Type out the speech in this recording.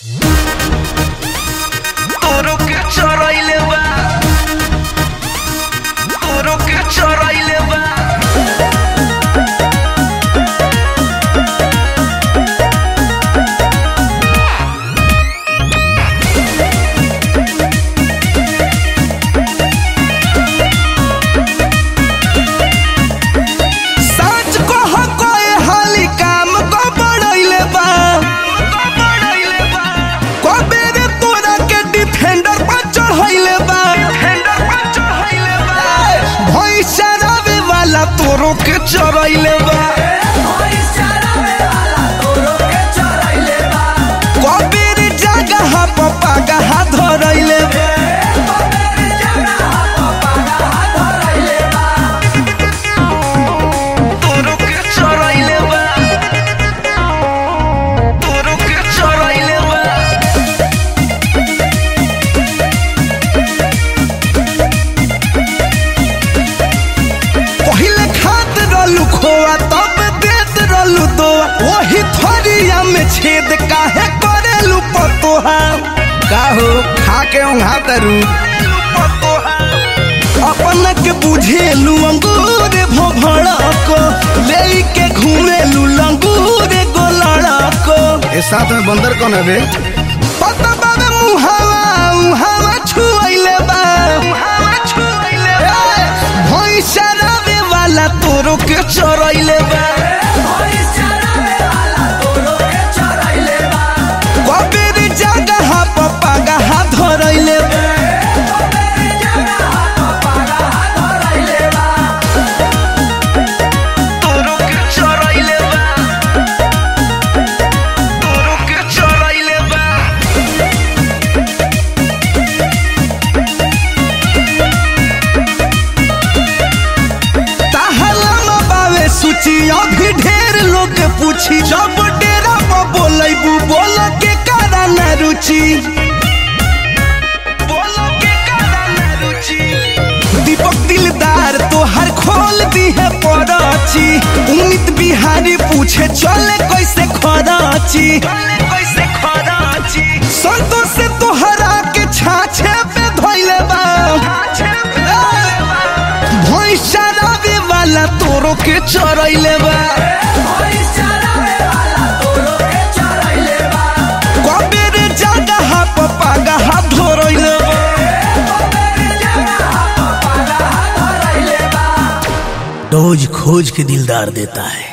तोरो के चरइले बा तोरो के चरइले बा सच कह कोई हाली काम को बढ़ैले बा बढ़इले बा कबेरे तोरा के डिफेंडर पर चढ़ैले बा हेंडर पर चढ़इले बा भैंसा रवे वाला तोरो के चढ़ैले बा कबेरे जगह पर पगहा धरैले बा तोरो के चरइले बा तोरो के चरइले बा पहिले खात रहलू खोआ तब देत रहलू दोआ वही थरिया में छेद काहे करेलू पतोहा काहो खा के उंघा तरू पतोहा अपन के बुझेलू अंगूर भोभड़ा को ले के घूमेलू लंगूर गोलड़ा को ए साथ में बंदर कौन है बे पता बाबे मुहावा मुहावा छुइले बा हवा छुइले बा भैंसा रवे वाला तोरो के चरइले बा कबेर जगह पर पगहा धरइले बा तोरो के चरइले बा तोरो के चरइले बा ताहला बावे सूची अभी ढेर लोग पूछी जब डेरा पर बोलैबू बोल के कारा ना रुचि बोलो के कारा ना रुचि दीपक दिलदार तोहर खोल दी है पराची उमित बिहारी पूछे चले कैसे खराची चले कैसे खराची संतोष से तोहरा के छाछे पे धोइले बा छे पे बा भैंसा रवे वाला तोरो के चरइले बा कबेर जगह पर पगहा धरइले बा डोज खोज के दिलदार देता है